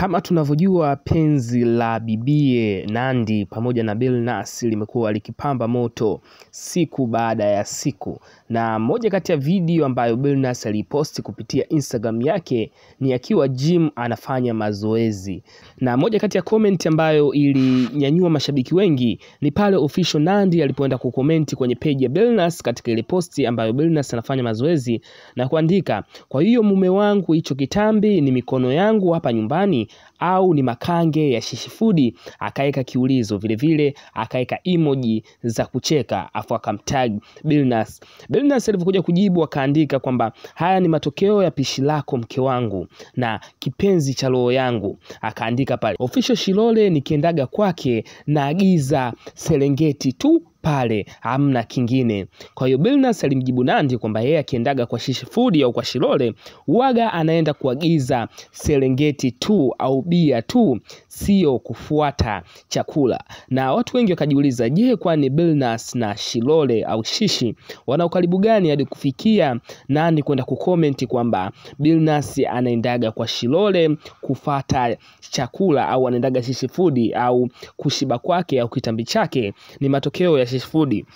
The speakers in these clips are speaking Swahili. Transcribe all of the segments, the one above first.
Kama tunavyojua penzi la bibie Nandy pamoja na Billnass limekuwa likipamba moto siku baada ya siku, na moja kati ya video ambayo Billnass aliposti kupitia Instagram yake ni akiwa gym anafanya mazoezi, na moja kati ya comment ambayo ilinyanyua mashabiki wengi ni pale official Nandy alipoenda kukomenti kwenye page ya Billnass katika ile posti ambayo Billnass anafanya mazoezi na kuandika, kwa hiyo mume wangu, hicho kitambi ni mikono yangu hapa nyumbani au ni makange ya shishifudi? Akaweka kiulizo, vilevile akaweka emoji za kucheka afu akamtag Billnass. Billnass alivyokuja kujibu akaandika kwamba haya ni matokeo ya pishi lako mke wangu na kipenzi cha roho yangu. Akaandika pale official Shilole, nikiendaga kwake naagiza Serengeti tu pale hamna kingine. Kwa hiyo Billnass alimjibu Nandy kwamba yeye akiendaga kwa Shishi Food au kwa Shilole waga anaenda kuagiza Serengeti tu au bia tu, sio kufuata chakula. Na watu wengi wakajiuliza, je, kwani Billnass na Shilole au Shishi wana ukaribu gani hadi kufikia Nandy kwenda kukomenti kwamba Billnass anaendaga kwa Shilole kufata chakula au anaendaga Shishi Food au kushiba kwake au kitambi chake ni matokeo ya Shishi Food.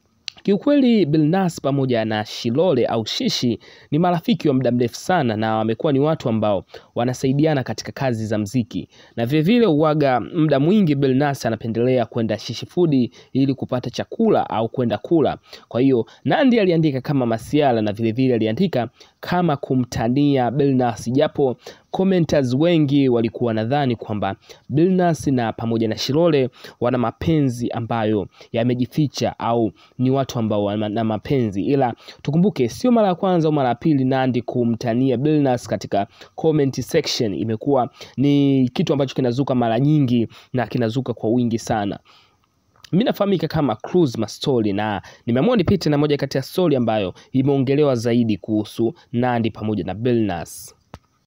Kiukweli Billnass pamoja na Shilole au Shishi ni marafiki wa muda mrefu sana, na wamekuwa ni watu ambao wanasaidiana katika kazi za mziki, na vilevile uwaga muda mwingi Billnass anapendelea kwenda Shishi Food ili kupata chakula au kwenda kula. Kwa hiyo Nandy aliandika kama masiala na vilevile aliandika kama kumtania Billnass, japo commenters wengi walikuwa nadhani kwamba Billnass na pamoja na Shilole wana mapenzi ambayo yamejificha au ni watu ambao wana mapenzi, ila tukumbuke sio mara ya kwanza au mara ya pili Nandy kumtania Billnass katika comment section. Imekuwa ni kitu ambacho kinazuka mara nyingi na kinazuka kwa wingi sana. Mi nafahamika kama Cruise Mastori na nimeamua nipite na moja kati ya stori ambayo imeongelewa zaidi kuhusu Nandy pamoja na Billnass.